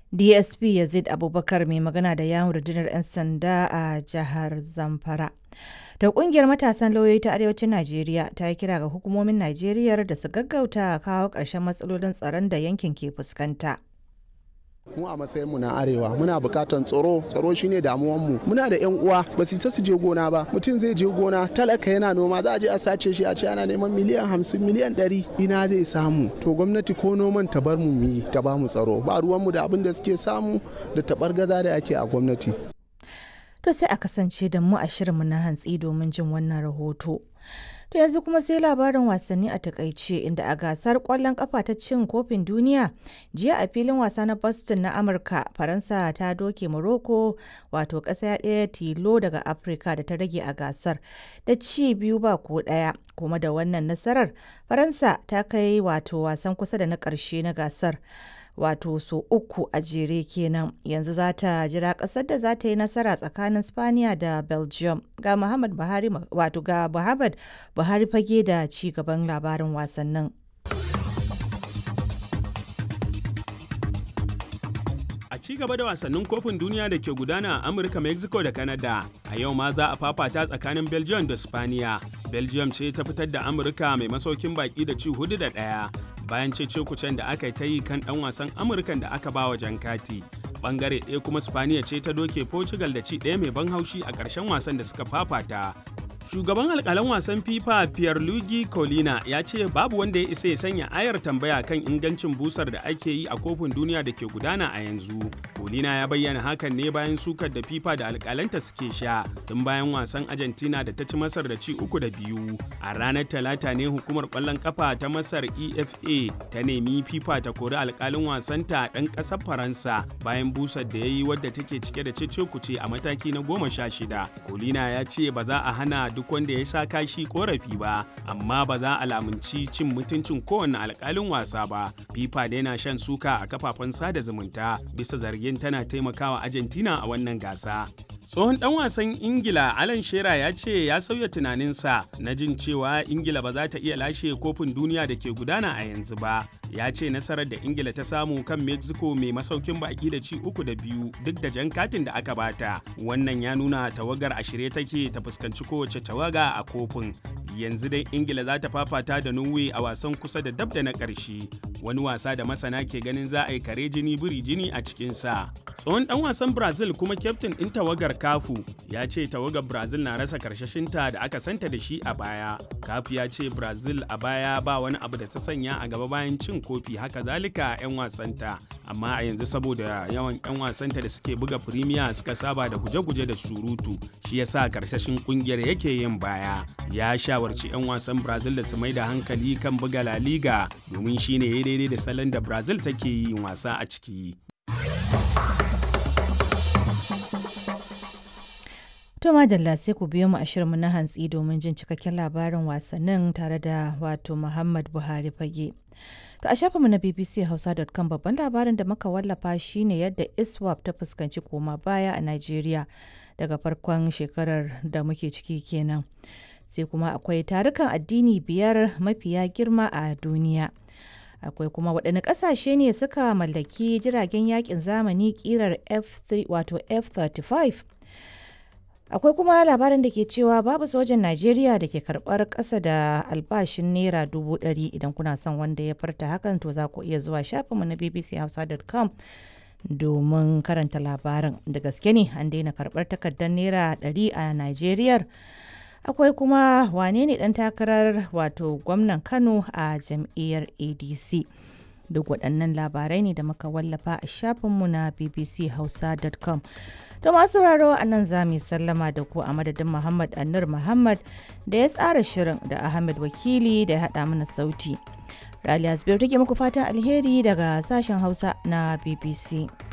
dsp yazid abubakar mai magana da yawon rundunar 'yan sanda a jihar zamfara da kungiyar matasan lauyoyi ta arewacin najeriya ta yi kira ga hukumomin najeriya da su gaggauta kawo ƙarshen matsalolin tsaron da yankin ke fuskanta mu a matsayinmu na arewa muna bukatan tsaro tsaro shine damuwanmu muna da yan uwa ba su isa su je gona ba mutum zai je gona talaka yana noma za a je a sace shi a ce ana neman miliyan hamsin miliyan ɗari ina zai samu to gwamnati ko noman ta bar mu yi ta ba mu tsaro ba ruwanmu da abin da suke samu da tabar gaza da ake a gwamnati to sai a kasance da mu a shirinmu na hantsi domin jin wannan rahoto To yanzu kuma sai labarin wasanni a takaice inda a gasar kwallon kafa ta cin kofin duniya jiya a filin wasa na Boston na Amurka Faransa ta doke Morocco wato ƙasa ɗaya tilo daga Afirka da ta rage a gasar da ci biyu ba ko ɗaya kuma da wannan nasarar Faransa ta kai wato wasan kusa da na ƙarshe na gasar. wato so uku a jere kenan yanzu za ta jira kasar da za ta yi nasara tsakanin spaniya da belgium ga muhammad buhari wato ga muhammad buhari fage da ci gaban labarin wasannin A ci gaba da wasannin kofin duniya da ke gudana a Amurka, Mexico da Canada, a yau ma za a fafata tsakanin Belgium da Spaniya. Belgium ce ta fitar da Amurka mai masaukin baki da ci hudu da ɗaya. Bayan cece kucen da aka yi ta yi kan ɗan wasan Amurkan da aka bawa jan kati. A ɓangare ɗaya kuma Spaniya ce ta doke Portugal da ci ɗaya mai ban haushi a ƙarshen wasan da suka fafata. Shugaban alkalan wasan FIFA Pierluigi Colina ya ce babu wanda ya isa ya sanya ayar tambaya kan ingancin busar da ake yi a kofin duniya da ke gudana a yanzu. Colina ya bayyana hakan ne bayan sukar da FIFA da alkalanta suke sha tun bayan wasan Argentina da ta ci Masar da ci uku da biyu. A ranar Talata ne hukumar ƙwallon kafa ta Masar EFA ta nemi FIFA ta kori alkalin wasanta ɗan ƙasar Faransa bayan busar da ya yi wadda take cike da cece kuce a mataki na goma sha shida. Colina ya ce ba za a hana duk wanda ya sha kashi korafi ba amma ba za a lamunci cin mutuncin kowane alkalin wasa ba fifa da yana shan suka a kafafen sada zumunta bisa zargin tana taimakawa argentina a wannan gasa tsohon dan wasan ingila alan shera ya ce ya sauya tunaninsa na jin cewa ingila ba za ta iya lashe kofin duniya da ke gudana a yanzu ba ya ce nasarar da ingila ta samu kan mexico mai masaukin baki da ci uku da biyu duk da jan katin da aka bata wannan ya nuna tawagar a shirye take ta fuskanci kowace tawaga a kofin yanzu dai ingila za ta fafata da norway a wasan kusa da dab da na ƙarshe wani wasa da masana ke ganin za a yi kare jini biri jini a cikinsa tsohon dan wasan brazil kuma kyaftin ɗin tawagar kafu ya ce tawagar brazil na rasa karshashinta da aka santa da shi a baya kafu ya ce brazil a baya ba wani abu da ta sanya a gaba bayan cin kofi haka zalika 'yan wasanta amma a yanzu saboda yawan 'yan wasanta da suke buga firimiya suka saba da guje-guje da surutu shi yasa karshashin kungiyar yake yin baya ya shawarci 'yan wasan brazil da su mai da hankali kan buga la liga domin shine ya daidai da salon da brazil take yin wasa a ciki To madalla sai ku biyo mu a shirinmu na hantsi domin jin cikakken labarin wasannin tare da wato Muhammad Buhari fage. To a shafinmu na bbchausa.com babban labarin da muka wallafa shine yadda ISWAP ta fuskanci koma baya a Najeriya daga farkon shekarar da muke ciki kenan. Sai kuma akwai tarukan addini biyar mafiya girma a duniya. Akwai kuma waɗanne ƙasashe ne suka mallaki jiragen yakin zamani ƙirar F3 wato F35 akwai kuma labarin da ke cewa babu sojan najeriya da ke karbar kasa da albashin naira dubu ɗari idan kuna son wanda ya farta hakan to za ku iya zuwa shafinmu na bbchausa.com domin karanta labarin da gaske ne an daina karbar takardar naira ɗari a najeriya akwai kuma wane ne ɗan takarar wato gwamnan kano a jam'iyyar adc duk waɗannan labarai ne da muka wallafa a shafinmu na bbchausa.com To masu sauraro a nan za mu sallama da ku a madadin Muhammad Annur Muhammad da ya tsara shirin da Ahmed Wakili da ya haɗa mana sauti. Raliya Zubairu take muku fatan alheri daga sashen Hausa na BBC.